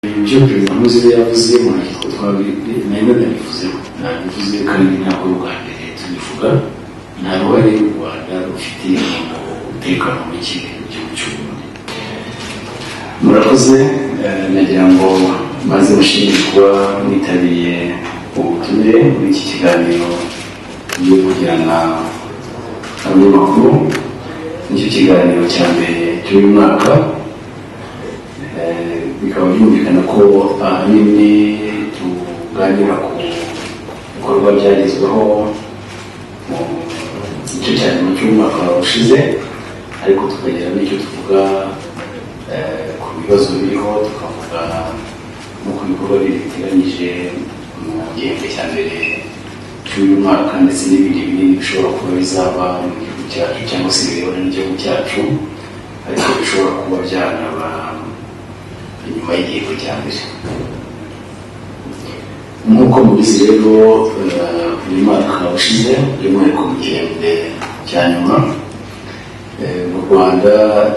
ibyo perezida Nkurunziza yavuzemo ariko nari nabivuzemo nabivuze kandi ntabwo u Rwanda tubivuga nta ruhare u Rwanda rufite mu umutekano muke mu gihugu cy'u Burundi murakoze nagira ngo maze mushimire kuba mwitabiriye ubutumire muri iki kiganiro byo kugirana abanyamakuru nicyo kiganiro cya mbere cy'uyu mwaka bikaba byumvikana ko ahanini tuganira ku bikorwa byagezweho mu gice cya nyuma cy'umwaka ushize ariko tukagira n'icyo tuvuga ku bibazo biriho tukavuga no ku bikorwa biteganyije mu gihembwe cya mbere cy'uyu mwaka ndetse n'ibindi binini bishobora kuba bizaba mu gihugu cyacu cyangwa se birebana n'igihugu cyacu ariko bishobora kuba byanaba inyuma y'igihe cya mbere nk'uko mubizi rero uyu mwaka ushize by'umwihariko mu gihembwe cya nyuma mu rwanda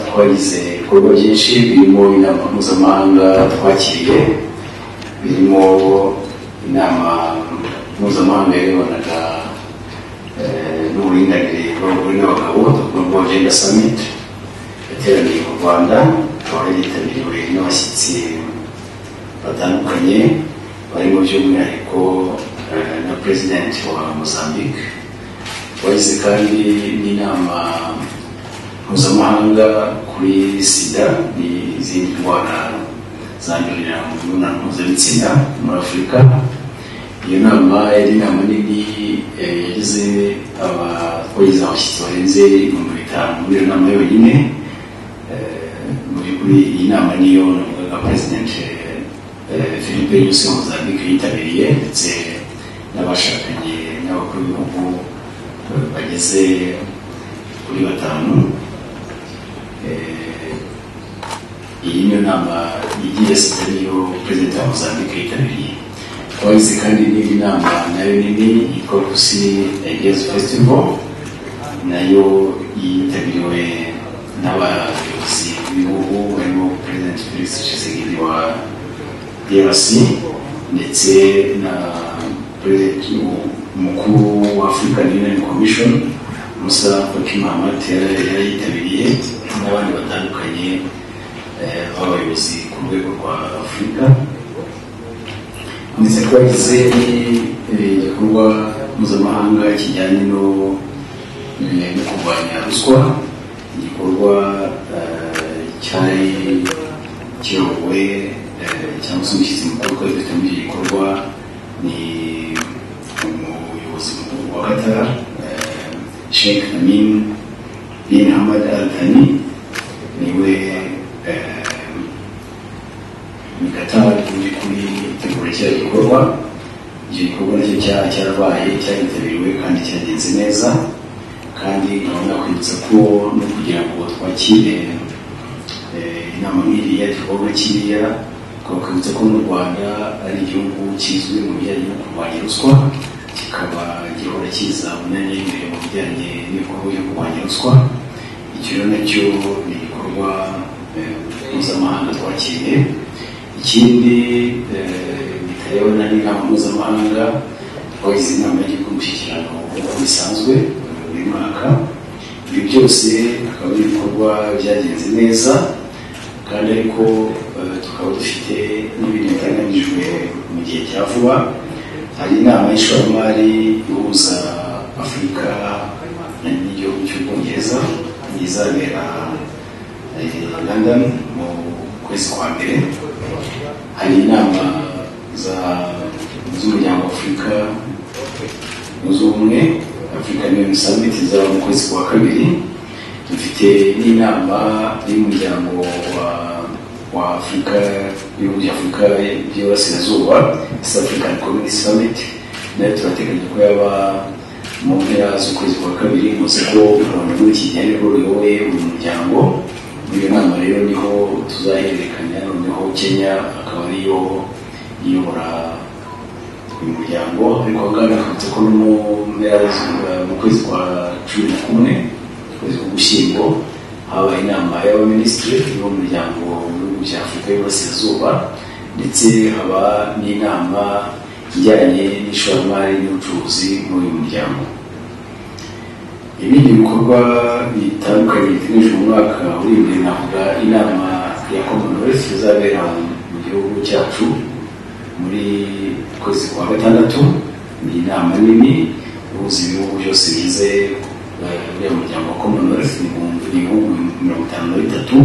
twagize ibikorwa byinshi birimo inama mpuzamahanga twakiriye birimo inama mpuzamahanga yarebanaga n'uburinganire bw'abagore n'abagabo n'ubwo genda summit yateraniye mu rwanda ikaba yitabiriwe n'abashyitsi batandukanye barimo by'umwihariko na perezidenti wa mozambique wagize kandi n'inama mpuzamahanga kuri sida n'izindi ndwara zandurira mu mibonano mpuzabitsina muri afurika iyo nama yari inama nini yagize abakogize abashyitsi barenze ibihumbi bitanu muri iyo nama yonyine muri iyi nama niyo navugaga perezidenti philippe yose wa mozambique yitabiriye ndetse n'abashakanye n'abakuru b'ibihugu bageze kuri batanu iyi niyo nama igiye sida niyo perezida wa mozambique yitabiriye twagize kandi n'indi nama nayo nini yitwa rusi egerezo festival nayo yitabiriwe n'abayobozi b'ibihugu barimo perezida felix tshisekedi wa drc ndetse na perezida umukuru wa african union commission musa faki mahamat yari yitabiriye n'abandi batandukanye b'abayobozi ku rwego rwa afurika ndetse twagize igikorwa mpuzamahanga kijyanye no kurwanya ruswa igikorwa cyari kiyobowe cyangwa se umushyitsi mukuru twari dufite muri iki gikorwa ni umuyobozi mukuru wa katara sheikh amin bin hamad al thani niwe mikataba mu by'ukuri itegura kiriya gikorwa icyo gikorwa nacyo cyarabaye cyaritabiriwe kandi cyagenze neza kandi urabona kwibutsa ko no kugira ngo twakire inama nk'iriya igikorwa kiriya twakwibutsa ko mu rwanda ari igihugu kizwi mu bijyanye no kurwanya ruswa kikaba gihora kiza umwanya imbere mu bijyanye n'ibikorwa byo kurwanya ruswa icyo rero nacyo ni igikorwa mpuzamahanga twakiriye ikindi bitareba n'inama mpuzamahanga twagize inama y'igihugu umushyikirano nk'uko bisanzwe buri mwaka ibi byose akaba ari ibikorwa byagenze neza kandi ariko tukaba dufite n'ibintu biteganyijwe mu gihe cya vuba hari inama y'ishoramari ihuza afurika n'igihugu cy'ubwongereza izabera london mu kwezi kwa mbere hari inama z'umuryango w'afurika zunze ubumwe african union summit izaba mu kwezi kwa kabiri dufite n'inama y'umuryango wa wa afurika y'ibihugu bya afurika by'iburasirazuba east african community summit nayo turateganya ko yaba mu mpera z'ukwezi kwa kabiri muzi ko urabona muri iki gihe rero ruyoboye uyu muryango muri iyo nama rero niho tuzahererekanya noneho kenya akaba ariyo iyobora uyu muryango ariko ahangana hakunze ko no mu kwezi kwa cumi na kumwe ukwezi k'ugushyingo habaye inama y'abaminisitiri y'uwo muryango mu bihugu bya afurika y'iburasirazuba ndetse haba n'inama ijyanye n'ishoramari n'ubucuruzi muri uyu muryango ibindi bikorwa bitandukanye biteganyijwe mu mwaka uri imbere navuga inama ya commonwealth izabera mu gihugu cyacu muri kwezi kwa gatandatu ni inama nini ihuza ibihugu byose bigize uriya muryango wa commonwealth ni ibihumbi mirongo itanu na bitatu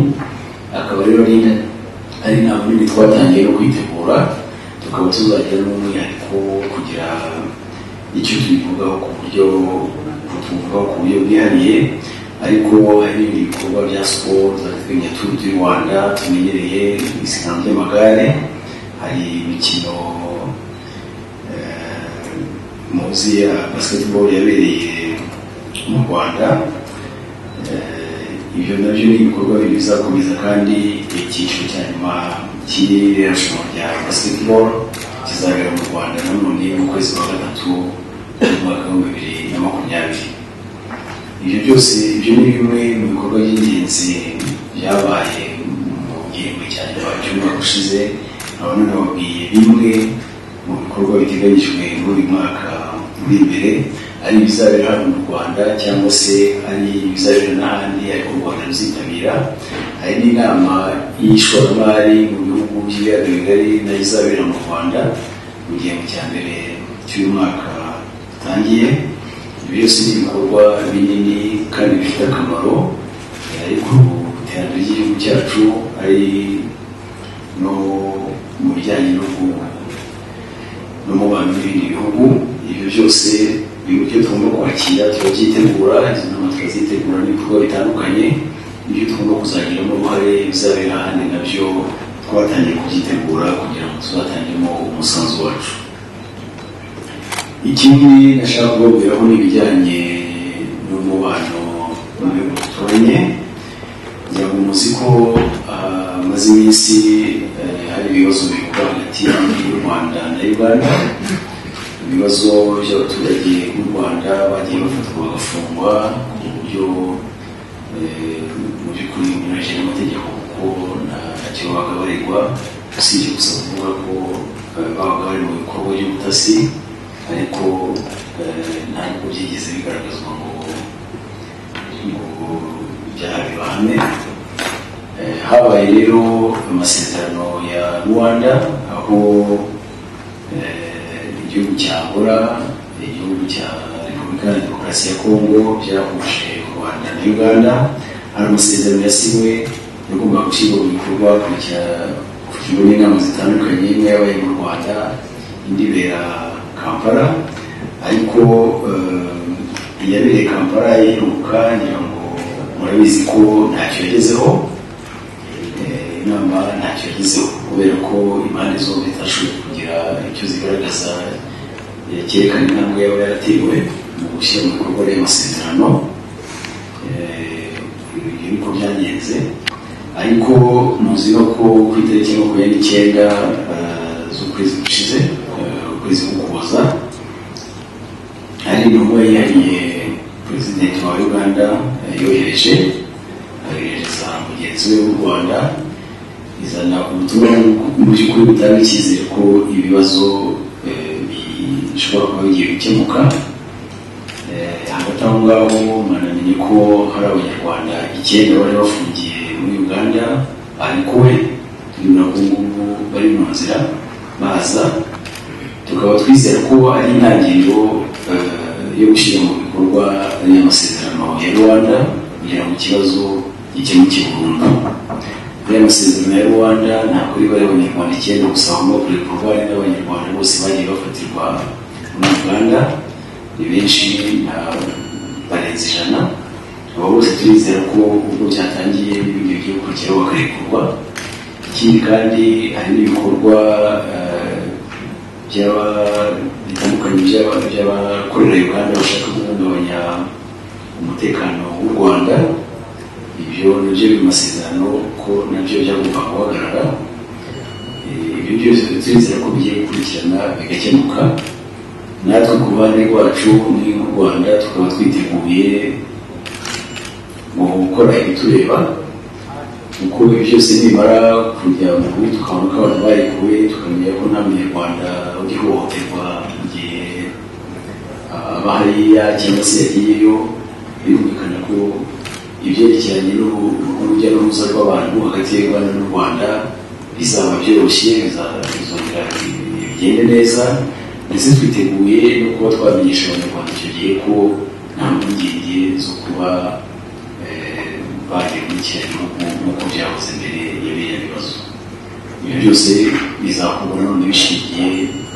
akaba rero ari ari inama nini twatangiye no kuyitegura tukaba tuzagira n'umwihariko kugira icyo tubivugaho ku buryo tuvuga ku buryo bwihariye ariko hari n'ibindi bikorwa bya siporo tuzajya turi du rwanda tumenyereye isiganwa ry'amagare hari imikino eh, muzi ya basketball yabereye mu rwanda Eh, ibyo nabyo ni ibikorwa bibiri bizakomeza kandi icyiciro cya nyuma cy'iriya rushanwa rya basketball kizabera mu rwanda nanone mu kwezi kwa gatatu mu mwaka w'ibihumbi bibiri na makumyabiri ibyo byose ibyo ni bimwe mu bikorwa by'ingenzi byabaye mu gihembwe cya nyuma cy'umwaka ushize abona nababwiye bimwe mu bikorwa biteganyijwe muri uyu mwaka uri imbere ari ibizabera hano mu rwanda cyangwa se ari ibizabera n'ahandi ariko u rwanda ruzitabira hari n'inama y'ishoramari mu bihugu by'ibiyaga bigari nayo izabera mu rwanda mu gihembwe cya mbere cy'uyu mwaka dutangiye ibi byose ni ibikorwa binini kandi bifite akamaro eh, ariko iterambere ry'igihugu cyacu ari no mu bijyanye no gu- n'umubano n'ibindi bihugu ibyo byose ni uburyo tugomba kwakira tuba byitegura izo nama tukazitegura n'ibikorwa bitandukanye ibyo tugomba kuzagiramo uruhare bizabera ahandi nabyo twatangiye kubyitegura kugira ngo tuzatangemo umusanzu wacu ikindi nashaka kubabwiraho ni ibijyanye n'umubano mu bihugu duturanye kugira ngo muzi ko ah, hamaze iminsi eh, hari ibibazo bivugwa hagati y'u Rwanda na Uganda ibibazo by'abaturage b'u Rwanda bagiye bafatwa bagafungwa ku buryo eh, mu by'ukuri binyuranyije n'amategeko kuko ntacyo bagabarirwa usibye gusa kuvuga ko eh, babaga bari mu bikorwa by'ubutasi ariko eh, ntabwo byigeze bigaragazwa ngo ngo ibyaha bibahame Eh, habaye rero amasezerano ya rwanda aho eh, igihugu cya angola igihugu cya repubulika ya demokarasi ya kongo byahuje u rwanda na uganda hari amasezerano yasinywe yagomba gushyirwa mu bikorwa kugira n'inama zitandukanye imwe yabaye mu rwanda indi ibera kampala ariko eh, iyabereye kampala yiruka ngira ngo murabizi ko ntacyo yagezeho Eh, inama ntacyo yagezeho kubera ko impande zombi zitashoboye kugira icyo zigaragaza eh, cyerekana intambwe yaba yaratewe mu gushyira mu bikorwa rero amasezerano Eh, ibyo niko byagenze ariko muzi no ko ku itariki makumyabiri n'icyenda eh, z'ukwezi gushize eh, ukwezi k'ukuboza hari intumwa yihariye perezidenti wa uganda eh, yohereje yohereza mugenzi we w'u rwanda izana ubutumwa mu by'ukuri butanga icyizere ko ibibazo eh, bishobora kuba bigiye gukemuka Eh, hagati aho ngaho mwanamenye ko hari abanyarwanda icyenda bari bafungiye muri uganda barekuwe uyu nabwo ngubu bari mu nzira baza tukaba twizera ko ari intangiriro eh, yo gushyira mu bikorwa n'amasezerano ya rwanda kugira ngo ikibazo gikemuke burundu aya masezerano ya rwanda ntabwo ari bari abanyarwanda icyenda gusa ahubwo kurekurwa ari n'abanyarwanda bose bagiye bafatirwa muri uganda ni benshi nta- barenze ijana aba bose turizera ko ubwo byatangiye n'ibindi bigiye gukurikiraho bakarekurwa ikindi kandi hari n'ibikorwa eh, by'aba bitandukanye by'aba- by'abakorera uganda bashaka guhungabanya umutekano w'u rwanda ibyo nabyo biri mu masezerano ko nabyo byagomba guhagarara Eh, ibyo byose turizera ko bigiye gukurikirana bigakemuka natwe ku ruhande rwacu muri nk'u rwanda tukaba twiteguye mu gukora ibitureba kuko ibi byose nibimara kujya mu bihugu tukabona ko abantu barekuwe tukamenya ko nta munyarwanda uri hohoterwa mu gihe aba hariya cyangwa se yagiyeyo birumvikana ko ibyerekeranye n'ubu- n'urujya n'uruza rw'abantu hagati y'u Rwanda n'u Rwanda bizaba byoroshye bizongera bigende neza ndetse twiteguye no kuba twamenyesha abanyarwanda icyo gihe ko nta mpungenge zo kuba eh, bagiye muri kiriya gihugu nk'uko byahoze mbere ya biriya bibazo ibyo byose bizakorwa none bishingiye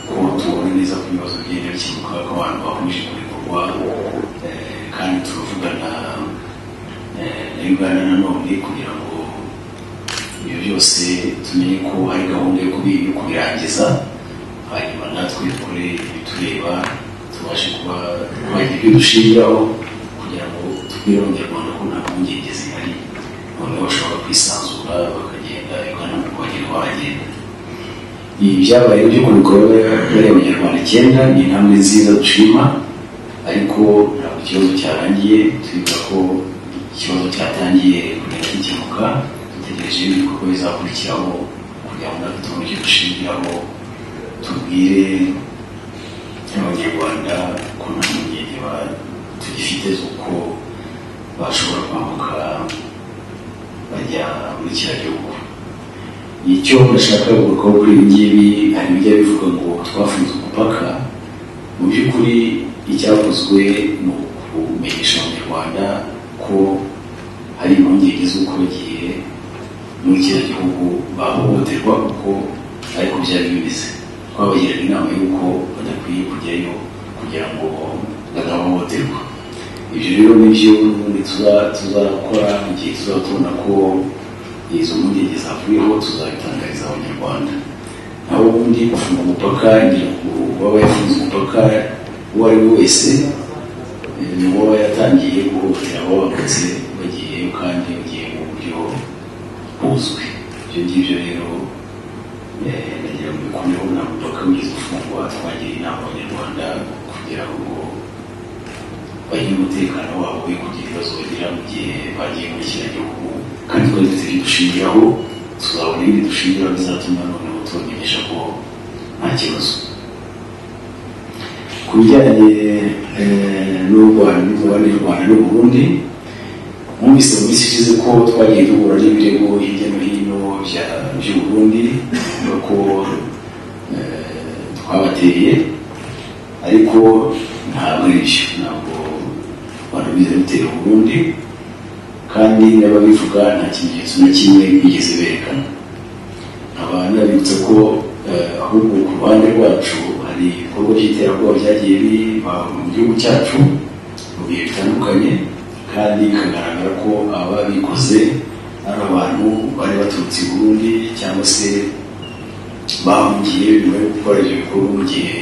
ko tubona neza ko ibibazo bigenda bikemuka ko abantu bahurije ku bikorwa eh, kandi turavugana eh, na uganda nanone kugira ngo ibyo byose tumenye ko hari gahunda yo kubi- yo kubirangiza hanyuma natwe dukore ibitureba tubashe kuba twagira ibyo dushingiraho kugira ngo tubwire abanyarwanda ko nta mpungenge zihari noneho bashobora kwisanzura bakagenda ugana mu bagera bahagenda ibi byabaye byo ku bikorwa bariya abanyarwanda icyenda ni intambwe nziza dushima ariko ntabwo ikibazo cyarangiye twibuka ko ikibazo cyatangiye kugenda gikemuka dutegereje ibikorwa bizakurikiraho kugira ngo natwe tubone icyo dushingiraho tubwire abanyarwanda ko nta mpungenge ba- tugifite z'uko bashobora kwambuka bajya muri kiriya gihugu icyo ndashaka kugarukaho kuri ibi ngibi hari ibijya bivuga ngo twafunze umupaka mu by'ukuri icyakozwe ni ukumenyesha abanyarwanda ko hari impungenge z'uko bagiye muri kiriya gihugu bahohoterwa kuko ariko byari bimeze twabagiraga inama y'uko badakwiye kujyayo kugira ngo badahohoterwa ibyo rero nibyo ubundi tuza- tuzakora mu gihe tuzaba tubona ko izo mpungenge zavuriyeho tuzabitangariza abanyarwanda naho ubundi gufunga umupaka ngira ngo uwaba yafunze umupaka uwo ari we wese eh, ni uwaba yatangiye guhohotera abo bavutse bagiyeyo kandi bagiye mu buryo buzwi ibyo ngibyo rero eh, nagira ngo bikumeho nta mupaka wigeze ufungwa twagira inama abanyarwanda kugira ngo bagira umutekano wabo we kugira ibibazo bagira mu gihe bagiye muri kiriya gihugu kandi ko ndetse bidushingiraho tuzabona ibindi dushingiraho bizatuma noneho tubamenyesha ko nta kibazo ku bijyanye eh, n'u Rwanda n'umubare w'u Rwanda n'Uburundi mwumvise mu minsi ishize ko twagiye duhura n'ibirego hirya no hino bya- by'u Burundi nuko eh, twabateye ariko ntabwo ari byo ntabwo banabize bitera ubundi kandi n'ababivuga nta kimenyetso na kimwe bigeze berekana nkaba nabibutsa ko eh, ahubwo ku ruhande rwacu hari ibikorwa by'iterabwoba byagiye biba mu gihugu cyacu mu bihe bitandukanye kandi bikagaragara ko ababikoze ari abantu bari baturutse i Burundi cyangwa se bahungiye nyuma yo gukora ibyo bikorwa mu gihe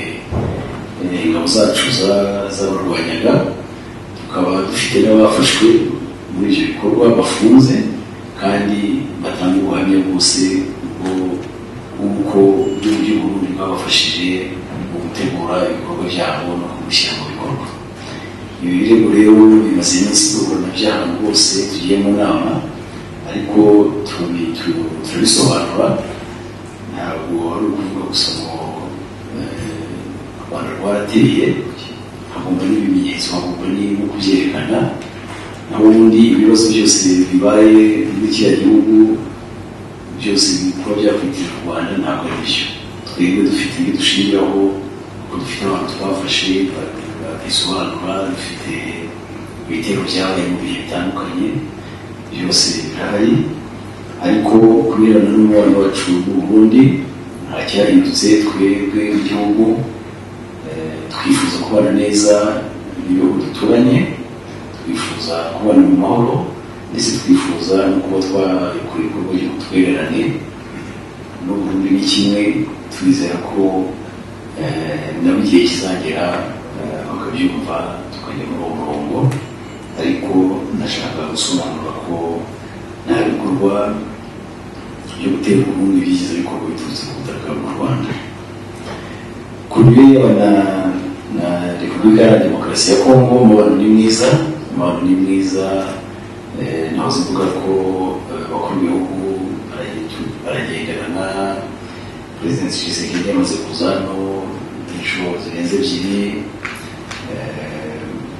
eh, ingabo zacu za- zabarwanyaga tukaba dufite n'abafashwe muri ibyo bikorwa bafunze kandi batanga ubuhamya bwose bwo- bw'uko uburyo Burundi bwabafashije mu gutegura ibikorwa byabo no kubishyira mu bikorwa ibi birego rero bimaze iminsi duhura byo ahantu hose tugiye mu nama ariko turabi- tu- turabisobanura ntabwo ari ukuvuga gusa ngo eh, u Rwanda rwarateye hagomba n'ibimenyetso hagomba ni- no kubyerekana naho ubundi ibibazo byose bibaye muri kiriya gihugu byose kuba byakwitira u Rwanda ntabwo ari byo twebwe dufite ibyo dushingiraho kuko dufite abantu twafashe ba- babisobanura dufite ibitero byabaye mu bihe bitandukanye byose birahari ariko kubera n'umubano wacu n'ubundi nta cyahindutse twebwe igihugu eh, twifuza kubana neza n'ibihugu duturanye twifuza kubana mu mahoro ndetse twifuza no kuba twakora ibikorwa by'ubutwererane n'uburundi ni kimwe twizera ko eh, nabo igihe kizagera eh, bakabyumva tukajya muri uwo murongo ariko nashaka gusobanura ko nta bikorwa byo gutera ubundi byiza bikorwa biturutse ku butaka bw'u Rwanda ku birebana na, na Repubulika Iharanira Demokarasi ya Kongo umubano ni mwiza umubano ni mwiza eh, nahoze mvuga ko eh, abakora ibihugu baragenderana perezida tshisekedi yamaze kuza hano inshuro zirenze ebyiri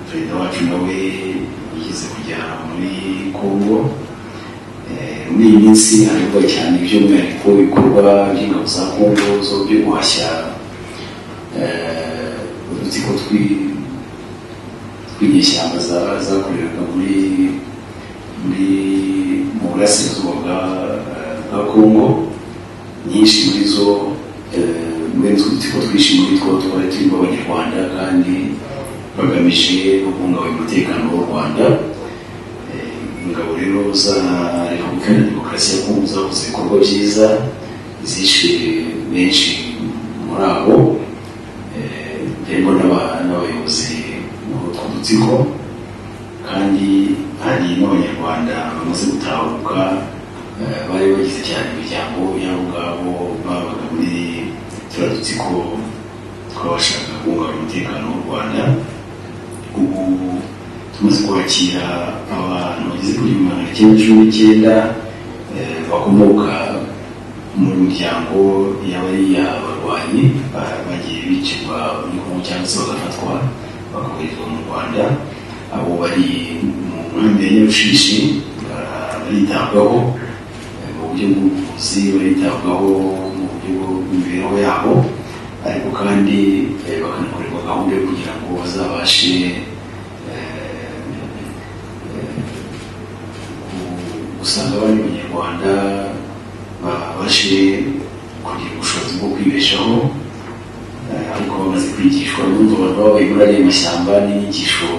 perezida wacu nawe yigeze kujya muri kongo muri iyi minsi haravugwa cyane by'umwihariko ibikorwa by'ingabo za kongo zo byo guhashya udutsiko tw'inyeshyamba zakoreraga muri muri mu burasirazuba bwa kongo nyinshi muri zo mwene utwo dutsiko twinshi muri two twari turimo abanyarwanda kandi bagamije kubungabunga umutekano w'u rwanda ingabo rero za repubulika ya demokarasi ya kongo zakoze ibikorwa byiza zishe benshi muri abo harimo n'abayobozi muri utwo dutsiko kandi hari n'abanyarwanda bamaze gutahuka bari bagize cyane imiryango y'abo ngabo babaga muri turiya dutsiko twabashaga kubungabunga umutekano w'u rwanda ubu tumaze kwakira abantu bageze kuri magana cyenda cumi n'icyenda bakomoka mu miryango y'abariya barwanyi bagiye bicirwa muri kongo cyangwa se bagafatwa bakoherezwa mu rwanda abo bari mu nkambi ya nyarushishi baritabwaho mu buryo bw'ubuvuzi baritabwaho mu buryo bw'imibereho yabo ariko kandi bakanakorerwa gahunda yo kugira ngo bazabashe usanga abandi banyarwanda babashe kugira ubushobozi bwo kwibeshaho ariko bamaze kwigishwa n'ubundi abantu babaye muri ariya mashyamba n'inyigisho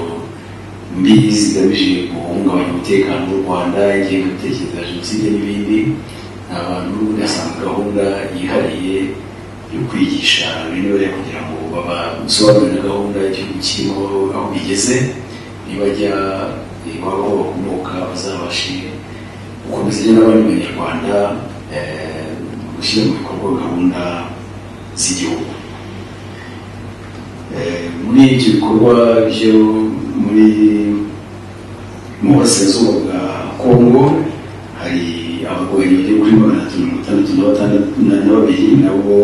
mbi zigamije guhungabanya umutekano w'u rwanda ingengabitekerezo ya jenoside n'ibindi ni abantu ugasanga gahunda yihariye yo kwigisha bene bariya kugira ngo babasobanurire gahunda y'igihugu kirimo aho bigeze nibajya iwabo aho bakomoka bazabashe gukomeza ibyo n'abandi banyarwanda gushyira mu bikorwa gahunda z'igihugu muri ibyo bikorwa byo muri mu burasirazuba bwa kongo hari abagore bari kuri magana atatu mirongo itandatu na batandatu na babiri nabo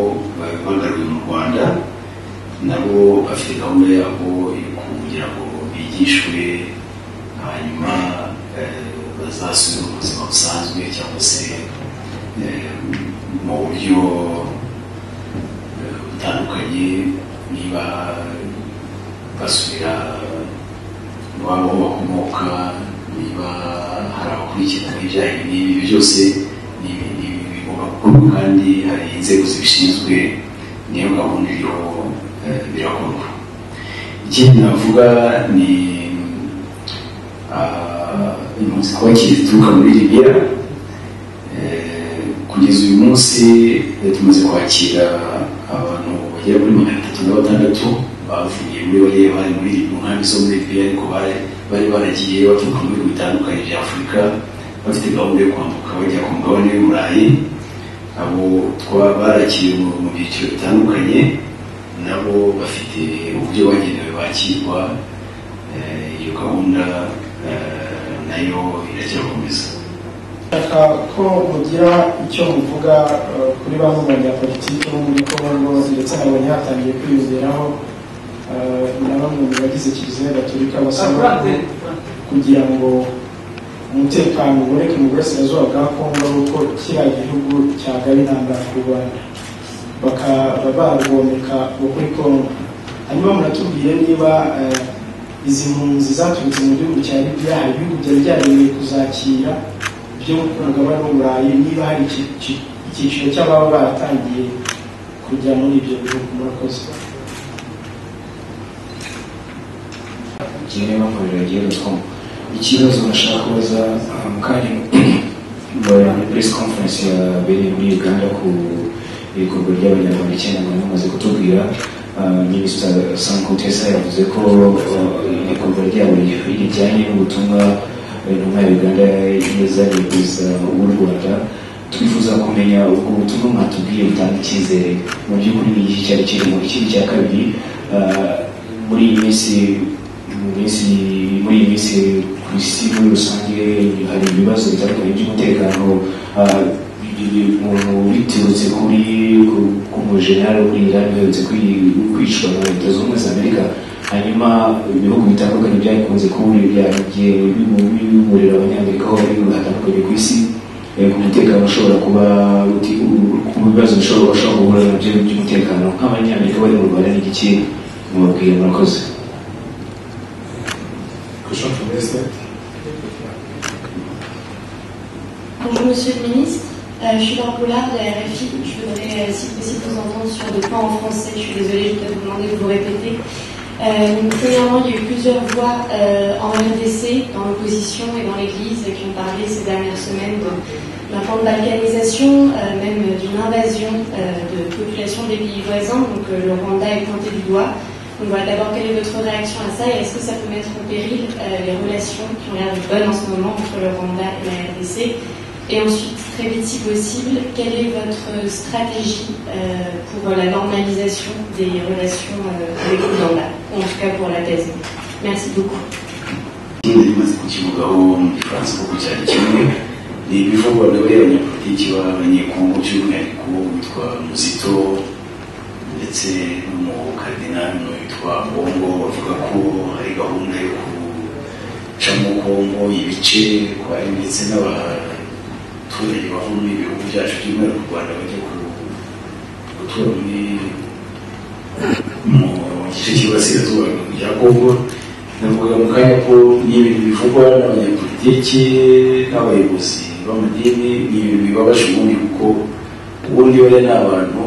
bagaruye mu rwanda nabo bafite gahunda yabo yo kugira ngo bigishwe hanyuma bazasubira mu buzima busanzwe cyangwa se mu buryo butandukanye niba basubira iwabo aho bakomoka niba hari abakurikirana ibijyanye n'ibi byose bigomba gukorwa kandi hari inzego zibishinzwe niyo gahunda iriho birakorwa ikindi navuga ni impunzi twakiri zituruka muri libera kugeza uyu munsi tumaze kwakira abantu bagera muri magana atatu na batandatu bavuye muri bariya bari muri mu nkambi zo muri libya ariko bari baragiye baturuka mu bihugu bitandukanye bya afurika bafite gahunda yo kwambuka bajya ku mugabane w'iburayi abo barakiriye mu byiciro bitandukanye nabo bafite uburyo bagenewe bakirwa iyo gahunda nayo iracyakomeza ndashaka ko mugira icyo muvuga kuri bamwe mu banyapolitiki bo muri kongo ndetse nabonye hatangiye kwiyongeraho na bamwe mu bagize kiliziya gatolika basaba kugira ngo umutekano uboneke mu burasirazuba bwa kongo kuko kiriya gihugu cyagaye intambara ku rwanda bakaba barwomeka kuri kongo hanyuma muratubwire niba izi mpunzi zaturutse mu gihugu cya libiya hari ibihugu byari byaremewe kuzakira byo mu mugabane w'uburayi niba hari icyiciro cy'ababa baratangiye kujya muri ibyo bihugu murakoze kimwe bakorera igihugu ikibazo bashaka kubaza mu kanya muri press conference yabereye muri uganda ku ibikorwa by'abanyarwanda icyenda ngo bamaze kutubwira minisita sankutesa yavuze ko ibikorwa byabo bijyanye n'ubutumwa intumwa ya uganda yazanye perezida w'u rwanda twifuza kumenya ubwo butumwa mwatubwiye butanga icyizere mu by'ukuri ni iki cyari kirimo ikindi cya kabiri muri iyi minsi mu minsi muri iyi minsi ku isi muri rusange hari ibibazo bitandukanye by'umutekano ah, bi- bi- umuntu biturutse kuri ku- ku mujenerali wo muri irani uherutse kwi- kwicwa na leta zunze ubumwe za amerika hanyuma ibihugu bitandukanye byakunze kubura ibyaha igihe biburira abanyamerika aho bari hatandukanye ku isi Eh, ku mutekano ushobora kuba uti- u- ku bibazo bishobora bashobora guhura nabyo by'umutekano nk'abanyamerika bari mu rwanda n'igiki mubabwira murakoze Question from Esther. Bonjour Monsieur le Ministre, Euh, je suis Laure Pollard de la RFI. Je voudrais, euh, si possible, vous entendre sur des points en français. Je suis désolée, je vais vous demander de vous répéter. Euh, donc, premièrement, il y a eu plusieurs voix euh, en RDC, dans l'opposition et dans l'Église, qui ont parlé ces dernières semaines de- d'un plan de balkanisation, euh, même d'une invasion euh, de populations des pays voisins. Donc euh, le Rwanda est pointé du doigt. Donc voilà, d'abord, quelle est votre réaction à ça et est-ce que ça peut mettre en péril euh, les relations qui ont l'air de bonnes en ce moment entre le Rwanda et la RDC et ensuite, très vite si possible, quelle est votre stratégie euh, pour la normalisation des relations euh, avec le Rwanda, ou en tout cas pour la thèse Merci beaucoup. ikindi bimaze kukivugaho mu gifaransa kuko cyari kimwe ni ibivugwa nawe abanyapolitiki b'abanyekongo by'umwihariko witwa muzito ndetse n'umukardinali n'uwo witwa bongo bavuga ko hari gahunda yo gucamo kongo ibice ko hari ndetse n'abaturage bava muri ibi bihugu byacu by'umwihariko u rwanda bajya ku- gutura muri mu gice cy'iburasirazuba rya kongo navuga mu kanya ko ni ibintu bivugwa n'abanyapolitiki n'abayobozi b'amadini ni ibintu bibabaje ubundi kuko ubundi bariya ni abantu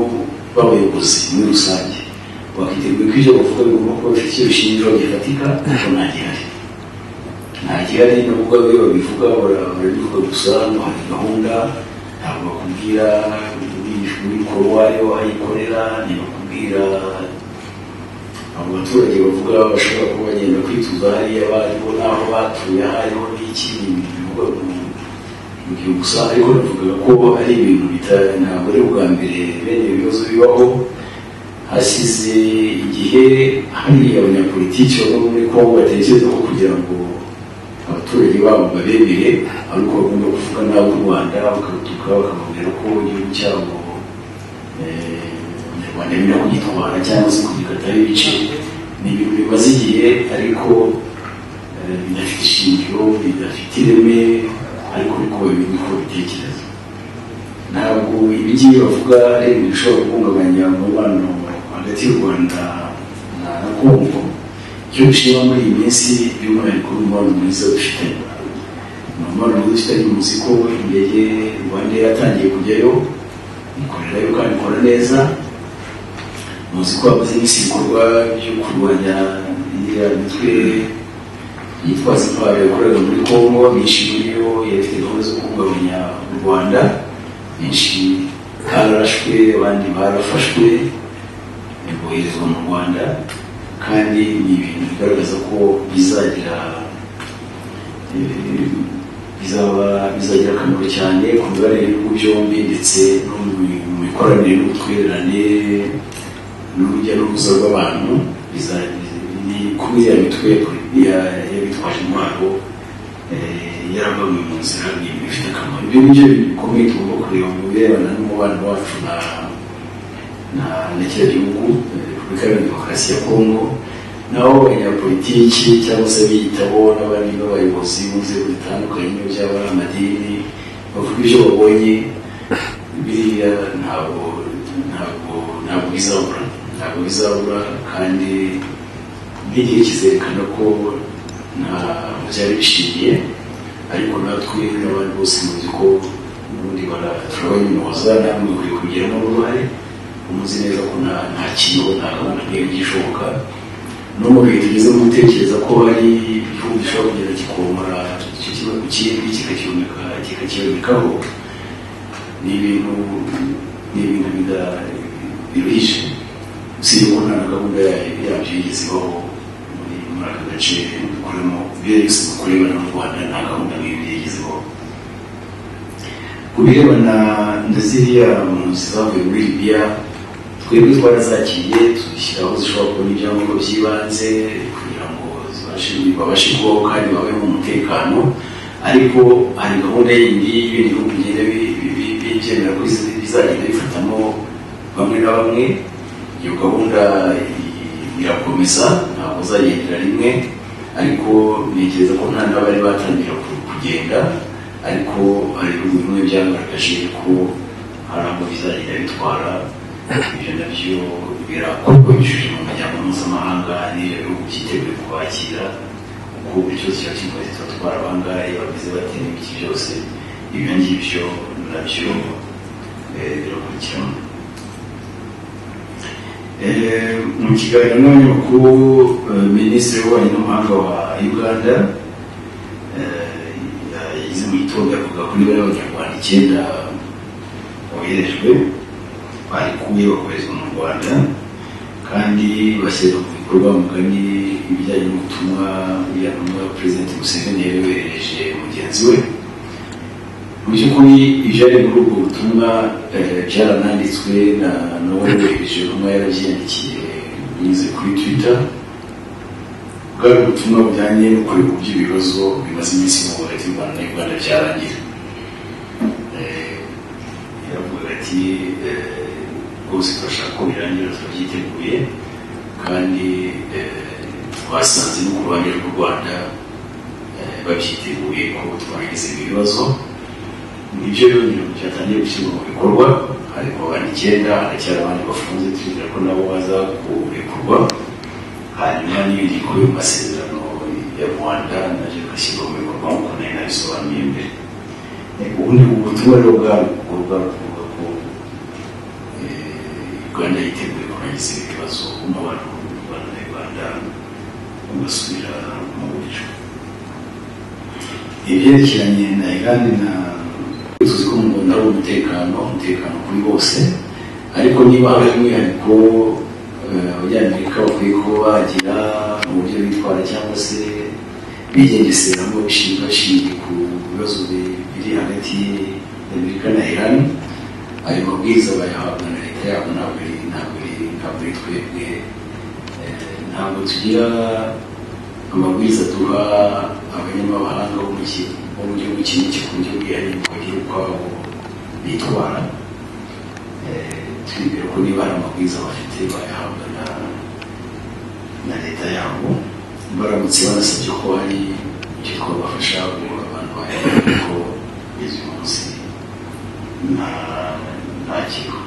b'abayobozi muri rusange bakiteguye ko ibyo bavuga bigomba kuba bifite icyo bishingiraho gifatika ariko nta gihari nta gihari n'ubwo iyo babivuga bara- barabivuga gusa ngo hari gahunda ntabwo bakubwira w'ikoro wayo ayikorera ntibakubwira abo baturage bavuga bashobora kuba bagenda kwituza hariya bariho n'aho batuye hariho n'iki bivuga mu- mu gihe gusa ariko navuga ko ari ibintu bita- ntabwo ari ubwa mbere bene ibi bibazo bibaho hasize igihe hari abanyapolitiki bamwe muri kongo batekereza ko kugira ngo abaturage babo babemere ari uko bagomba kuvuga n'abo u rwanda bakarutuka bakababwira ko igihugu cyabo eh, abanyarwanda bemera kugitwara cyangwa se kugikataho ibice ni ibintu bimaze igihe ariko eh, bidafite ishingiro bidafite ireme ariko uko babibiko bitekereza ntabwo ibingibi bavuga ari ibintu bishobora guhungabanya umubano hagati y'u rwanda na na kongo icyo bishima muri iyi minsi by'umwihariko ni umubano mwiza dufitanye ni umubano mwiza dufitanye muzi ko indege rwanda yatangiye kujyayo ikorerayo kandi ikora neza muzi ko hamaze iminsi ibikorwa byo kurwanya iriya mitwe yitwaza intwaro yakoreraga muri kongo myinshi muri yo yari gahunda zo guhungabanya u rwanda benshi bararashwe abandi barafashwe boherezwa mu rwanda kandi ni ibintu bigaragaza ko bizagira eh, bizaba bizagira akamaro cyane ku mibanire y'ibihugu byombi ndetse no mu mu mikoranire n'ubutwererane n'urujya n'uruza rw'abantu biza- ni kuba ya mitwe y'abitwaje intwaro eh, yarabamuye mu nzira ni ibintu bifite akamaro ibyo ni byo bintu bikomeye tugomba kureba mu birebana n'umubano wacu na na na kiriya gihugu eh, repubulika iharanira demokarasi ya kongo naho abanyapolitiki cyangwa se abiyitaho n'abandi b'abayobozi mu nzego zitandukanye niyo byaba ari amadini bavuga ibyo babonye biriya ntabwo ntabwo ntabwo bizabura ntabwo bizabura kandi n'igihe kizerekana ko nta byari bishingiye ariko natwe n'abandi bose muzi ko ubundi baraturabanyunoza namwe ukwiye kubigiramo uruhare umuzi neza ko nta nta kintu nta gahunda nk'iyo gishoboka no mu bihe tugeze mu gutekereza ko hari igihugu gishobora kugenda kikomora icyo kibazo ku kindi kikakiboneka kikakibonekaho ni ibintu ni ibintu bida- biruhije usibye ko nta na gahunda ya- yabyo yigeze ibaho muri muri aka gace dukoremo ibyo yose dukorera n'u rwanda nta gahunda nk'iyo yigeze ibaho ku birebana na ziriya mpunzi zavuye muri libiya twebwe twarazakiriye tuzishyiraho zishobora kubona ibyangombwa by'ibanze kugira ngo ziba babashe kubaho kandi babeho mu mutekano ariko hari gahunda yindi y'ibihugu bigenda bibyemera ko bizagenda bifatamo bamwe na bamwe iyo gahunda irakomeza ntabwo uzagendera rimwe ariko ntekereza ko nta n'abari batangira kugenda ariko hari ibihugu bimwe byagaragaje ko hari aho bizagenda bitwara ibyo nabyo birakorwa binyujije mu muryango mpuzamahanga n'iyo bihugu byiteguye kubakira kuko buri cyose kiba kivuga ati turatwara abangahe bavuze bati n'ibiki byose ibyo ngibyo nabyo birakurikirana mu kiganiro n'umunyamakuru minisitiri w'ububanyi n'amahanga wa uganda yagize mu gitondo avuga ko niba abanyarwanda icyenda boherejwe barikuye bakoherezwa mu rwanda kandi bashyira mu bikorwa mugani ibijyanye n'ubutumwa buriya ntumwa perezida museveni yayoherereje mugenzi we mu by'ukuri ibyari muri ubwo butumwa byarananditswe na n'uwohereje rumwe yarabyandikiye binyuze kuri twitter bwari ubutumwa bujyanye no kureba uburyo ibibazo bimaze iminsi mu hagati y'u rwanda n'u rwanda byarangira yaravuga ati rwose turashaka ko birangira turabyiteguye kandi twasanze no ku ruhande rw'u rwanda babyiteguye ko twagize ibibazo nibyo rero byatangiye gushyirwa mu bikorwa harimo abantu icyenda haracyari abandi bafunze twizera ko nabo baza kurekurwa hanyuma n'ibindi bikorwa mu masezerano ya rwanda nabyo bigashyirwa mu bikorwa nk'uko nari nabisobanuye mbere ubundi ubutumwa rero bwari bukorwa buvuga ko uganda yiteguye kurangiza ibi bibazo umubano w'u rwanda na uganda ugasubira mu buryo ibyerekeranye na uganda na tuzi ko mu Rwanda ari umutekano umutekano kuri bose ariko niba hari umwihariko abanyamerika bakwiye kuba bagira mu buryo bitwara cyangwa se bigengeseramo bishingiye bashingiye ku bibazo biri hagati y'amerika na iran ayo mabwiriza bayahabwa na leta yabo ntabwo ntabwo ari twebwe ntabwo tugira amabwiriza duha abanyamahanga bo mu gihugu bo mu gihugu kimwe gikunze kwihariye mu buryo ukwabo bitwara twibwira ko niba hari amabwiriza bafite bayahabwa na leta yabo baramutse banasabye ko hari icyo twabafasha ubu abantu bayahabwa ko izi munsi nta kigo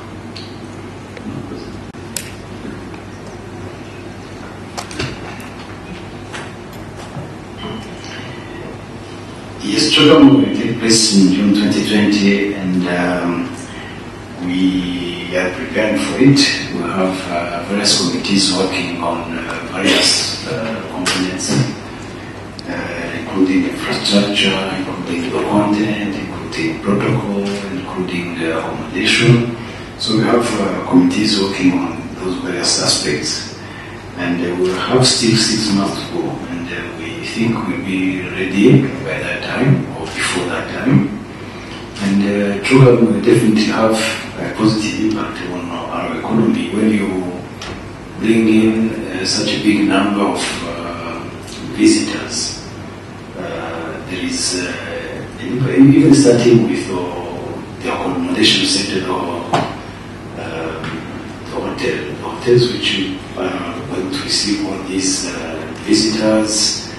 The struggle will take place in June 2020 and um, we are preparing for it. We have uh, various committees working on uh, various uh, components, including infrastructure, including the content, including protocol, including accommodation. So we have committees working on those various aspects. And we'll have still six months to go and we think we'll be ready by that time or before that time. And uh, Trugan will definitely have a positive impact on our economy when you bring in uh, such a big number of uh, visitors. Uh, there is even starting with the accommodation center or the hotel, the hotels which are going to receive all these visitors,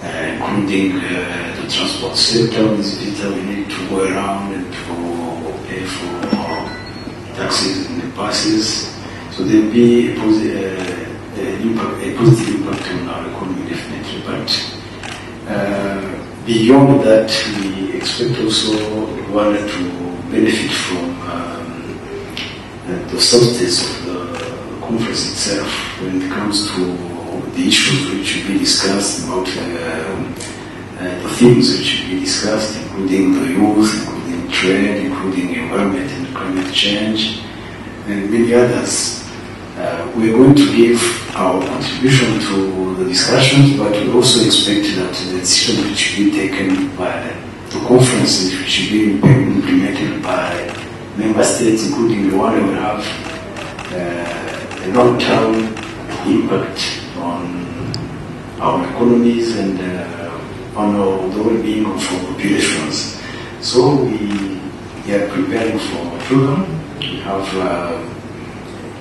uh, including uh, the transport sector. These visitors we need to go around and to pay for taxis and buses. So there will be a, posi- uh, a, impact, a positive impact on our economy, definitely. But beyond that, we expect also Rwanda to benefit from um, the substance of the conference itself when it comes to the issues which should be discussed, about uh, uh, the themes which should be discussed, including the youth, including trade, including environment and climate change, and many others. Uh, we are going to give our contribution to the discussions, but we also expect that the decisions which should be taken by the conferences which should be implemented by member states, including the one will have a long-term impact on our economies and uh, on our, the well-being of our populations. So we, we are preparing for a program. We have uh,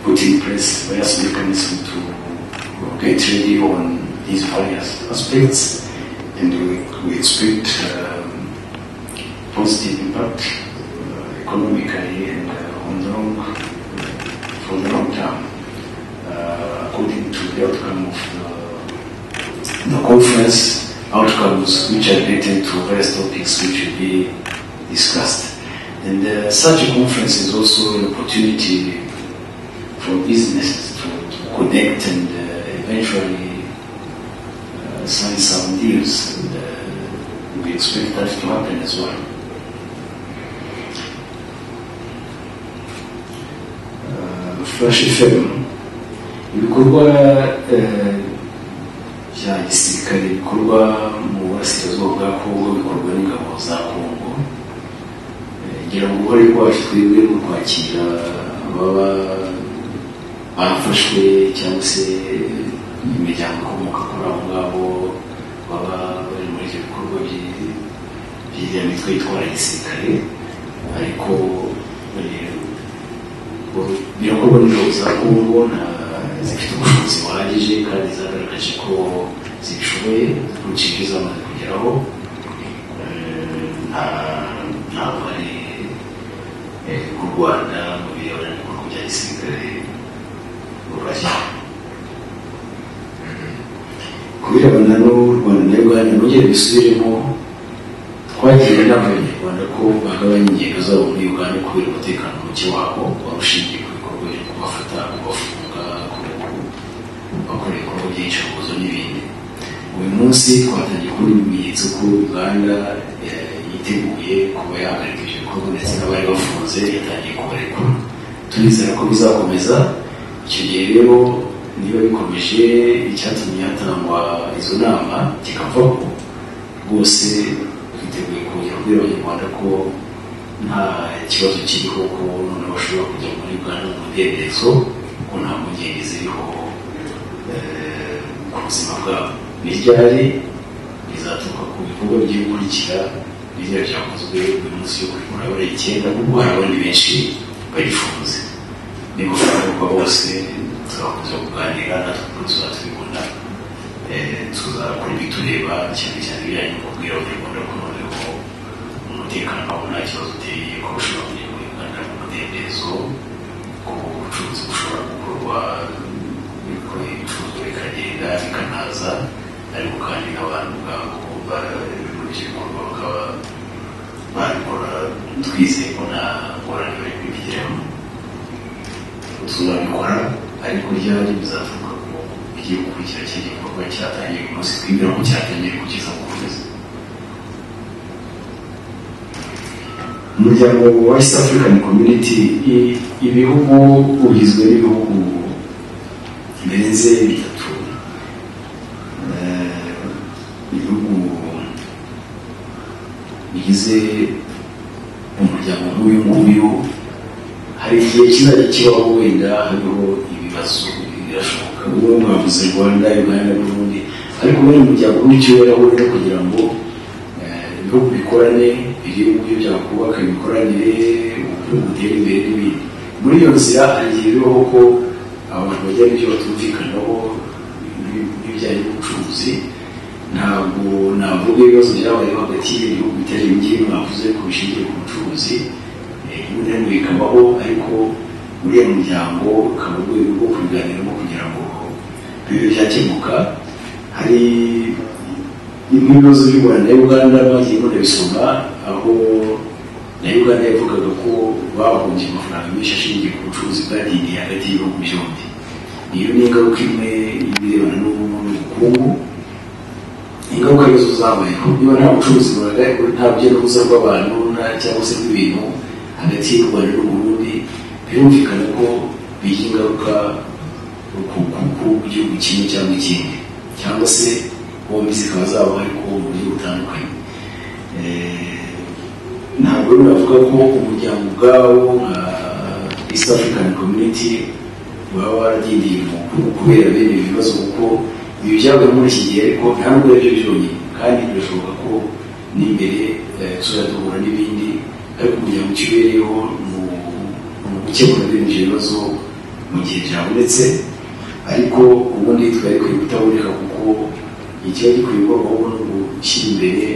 put in place various mechanisms to get ready on these various aspects, and we, we expect um, positive impact uh, economically and uh, on the long, for the long term, uh, according to the outcome of the, the conference outcomes which are related to various topics which will be discussed. And uh, such a conference is also an opportunity for businesses to, to connect and uh, eventually uh, sign some deals. And, uh, we expect that to happen as well. Uh, Flash FM ibikorwa uh, bya gisirikare bikorwa mu burasirazuba bwa kongo bikorwa n'ingabo za kongo ngira ngo uruhare rwacu twebwe mu kwakira ababa bafashwe cyangwa se imiryango ikomoka kuri abo ngabo baba bari muri ibyo bikorwa by'iriya mitwe yitwara gisirikare ariko birakorwa n'ingabo za kongo zifite ubushobozi buhagije kandi zagaragaje ko zishoboye kurusha ibyo zamaze kugeraho nta buhari bw'u rwanda mu birebana n'ibikorwa bya gisirikare burashya kubirebana n'u rwanda na uganda nongere bisubiremo twagira inama abanyarwanda ko bagabanya ingendo zabo muri uganda kubera umutekano muke wabo barushingiye ku bikorwa byo kubafata kubafunga bakora ibikorwa by'iyicarubozo n'ibindi uyu munsi twatangiye kubona ibimenyetso ko uganda yiteguye kuba yahagarika ibyo bikorwa ndetse n'abari bafunze yatangiye kubarekura turizera ko bizakomeza icyo gihe rero niba bikomeje icyatumye hatangwa izo nama kikavaho rwose twiteguye kongera kubwira abanyarwanda ko nta kibazo kiriho ko noneho bashobora kujya muri uganda mu mudendezo ko nta mpungenge ziriho ku buzima bwabo n'iryari rizaturuka ku bikorwa by'ibikurikira n'irya ryakozwe uyu munsi yo kuri murabura icyenda kuko hari abandi benshi barifunze ni gufunguka bose tuzakomeza kuganira natwe kuri tuzatubibona tuzakora ibitureba cyane cyane ibijyanye no kubwira abanyarwanda ko noneho umutekano wabo nta kibazo uteye ko ushobora kujya muri uganda mu mudendezo ko ubucuruzi bushobora gukorwa ibicuruzwa bikagenda bikanaza ariko kandi n'abantu ubwabo babikurikije ibikorwa bakaba babikora twizeye ko nta ngorane bari kubigiramo tuzabikora ariko ryari bizaturuka ku bigiye gukurikira cya gikorwa cyatangiye ku munsi twibwira ko cyatangiye kugeza ku kwezi umuryango wa east african community ibihugu ugizwe n'ibihugu birenze bitatu ibihugu bigize umuryango nk'uyu nguyu hari igihe kizajya kibaho wenda hariho ibibazo birashoboka uwo mwavuze rwanda uganda n'ubundi ariko bene umuryango w'icyubahiro wenda kugira ngo ibihugu bikorane biri mu buryo byakubaka imikoranire ubukungu butere imbere n'ibindi muri iyo nzira hagiye biriho ko abantu bajya ibyo batumvikanaho n'ibijyanye n'ubucuruzi ntabwo navuga ibibazo byabayeho hagati y'ibihugu bitari bike mwavuze ko bishingiye ku bucuruzi ibintu bikabaho ariko muri iyo muryango ukaba urwego rwo kubiganiramo kugira ngo bibe byakemuka hari bimwe bibazo by'u Rwanda na Uganda bagiye banabisoma aho na Uganda yavugaga ko bahombye amafaranga menshi ashingiye ku bucuruzi bwadindiye hagati y'ibihugu byombi iyo ni ingaruka imwe y'ibirebana n'ubukungu ingaruka zo zabayeho niba nta bucuruzi nta rujya n'uruza rw'abantu cyangwa se n'ibintu hagati y'u Rwanda n'Uburundi birumvikana ko bigira ingaruka ku bukungu bw'igihugu kimwe cyangwa ikindi cyangwa se bombi zikaba zaba ariko mu buryo butandukanye ntabwo navuga ko umuryango ubwawo nka east african community waba waradindiye mu kubera bene ibibazo kuko ibi byabaye muri iki gihe ariko ntabwo ari byo byonyine kandi birashoboka ko n'imbere tuzajya duhura n'ibindi ariko kugira ngo kibereho mu gukemura bene ibyo bibazo mu gihe byabonetse ariko ubundi twari kwiye kutaboneka kuko ikiba gikwiye kubaho no gushyira imbere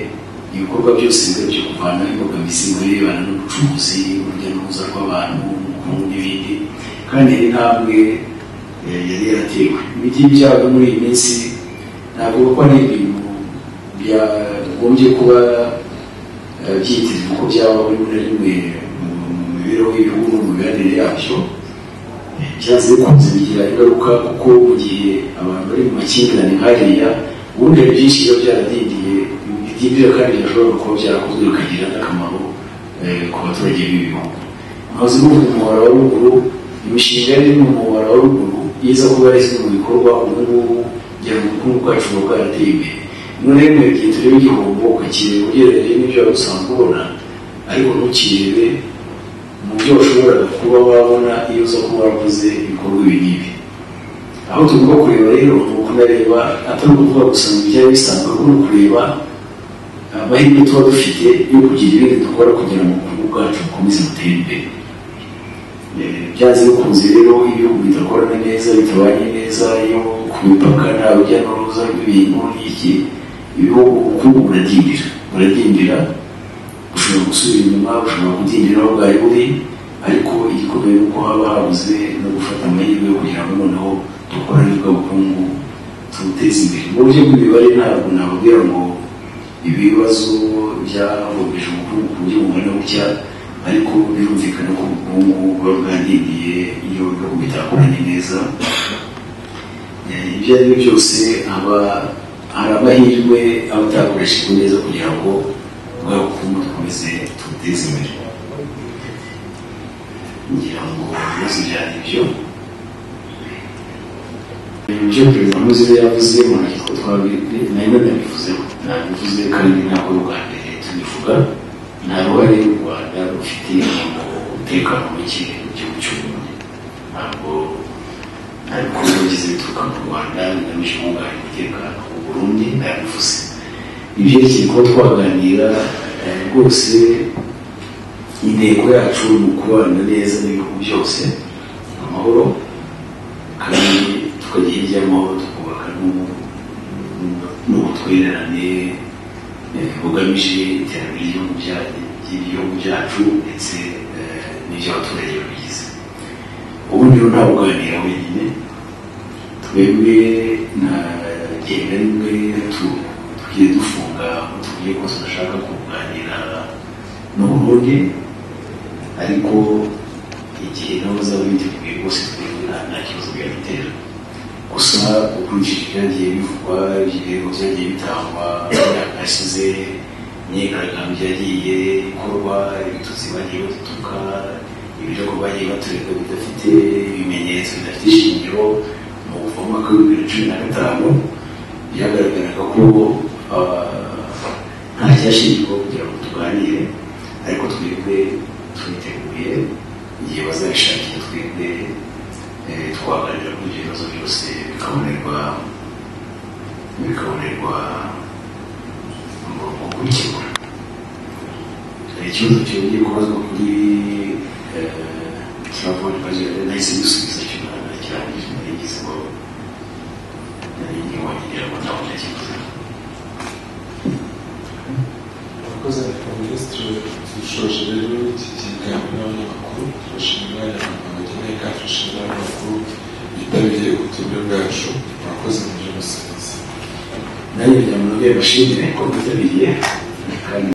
ibikorwa byose bigamije byo kuvanaho imbogamizi mu birebana n'ubucuruzi urujya n'uruza rw'abantu ubukungu n'ibindi kandi hari intambwe yari yaratewe ibigiye byago muri iyi minsi navuga ko ari ibintu byagombye kuba byitezwe ko byaba buri rimwe na rimwe mu mibereho y'ibihugu no mu mibanire yabyo byanze bikunze bigira ingaruka kuko mu gihe abantu bari mu makimbirane nkariya ubundi hari byinshi biba byaradindiye bidindira kandi bishobora kuba byarakozwe bikagira n'akamaro ku baturage b'ibi bihugu amazu yo mu muhora wa ruguru imishinga yari iri mu muhora wa ruguru iza kuba yashyizwe mu bikorwa ubu ngubu kugira ngo ubukungu bwacu buba bwarateye imbere rimwe na rimwe igihe tureba igihombo ukakireba ugereranyije n'ibyo wari usanzwe ubona ariko ntukirebe mu byo washoboraga kuba wabona iyo uza kuba warakoze ibikorwa ibi n'ibi aho tugomba kureba rero ni ukunareba atari ukuvuga gusa mu bijyanye bisanzwe ahubwo ni ukureba amahirwe tuba dufite yo kugira ibindi dukora kugira ngo ubukungu bwacu bukomeze butere imbere byanze bikunze rero ibihugu bidakorana neza bitabanye neza iyo ku mipaka nta rujya n'uruza rw'ibintu n'iki ibihugu ubukungu buradindira buradindira bushobora gusubira inyuma bushobora kudindira aho bwari buri ariko igikomeye ni uko haba habuze no gufata amahirwe yo kugira ngo noneho dukorane bw'ubukungu tubuteze imbere mu buryo bw'imibare ntabwo nababwira ngo ibibazo byahobeje ubukungu ku buryo bungana bucya ariko birumvikana ko ubukungu buba bwandindiye iyo ibihugu bitakoranye neza ibyo ari byo byose haba hari amahirwe aba atakoreshejwe neza kugira ngo bwa bukungu dukomeze tubuteze imbere ngira ngo ibibazo byari ibyo ibyo perezida muzibe yavuze mu ngingo twabibwe nayo nabivuzeho nabivuze kandi ntabwo bwa mbere tubivuga nta ruhare y'u rwanda rufite mu umutekano muke mu gihugu cy'uburundi ntabwo nta bikorwa bigize bituruka mu rwanda bigamije kubungabanya umutekano mu burundi nabivuze ibyerekeye kuba twaganira rwose intego yacu ni ukubana neza n'ibihugu byose amahoro kandi tukajya hirya y'amahoro tukubaka n'ubutwererane bugamije iterambere ry'ibihugu byacu ndetse n'iby'abaturage babigize ubundi rero nta kuganira wenyine twebwe nta genda rimwe tugiye dufunga tugiye ko tudashaka kuganira n'uburundi ariko igihe nawe uzaba witeguye rwose twebwe nta kibazo byadutera gusa ukurikije ibyagiye bivugwa ibirego byagiye bitangwa imyaka yashize imyigaragambyo yagiye ikorwa ibitutsi bagiye batutuka ibirego bagiye batureka bidafite ibimenyetso bidafite ishingiro mu kuvoma ko bibiri na cumi na gatanu byagaragaraga ko nta cyashingirwa kugira ngo tuganire ariko twebwe twiteguye igihe bazabishakira twebwe twaganira kuri ibyo bibazo byose bikabonerwa bikabonerwa mu kubikemura hari ikibazo cyongeye kubazwa kuri kiravunjwa nahise gisubiza cyumwana kirangije nagize ngo nari nkiwongera ngo ntabona ikibazo abakozi ba minisitiri dushoje rero iki kiganiro n'amakuru turashimira abageneye kandi turashimira amakuru bitabiriye ubutumire bwacu abakozi mu by'ubusabitsi nayo kugira ngo nabyo bashimire ko bitabiriye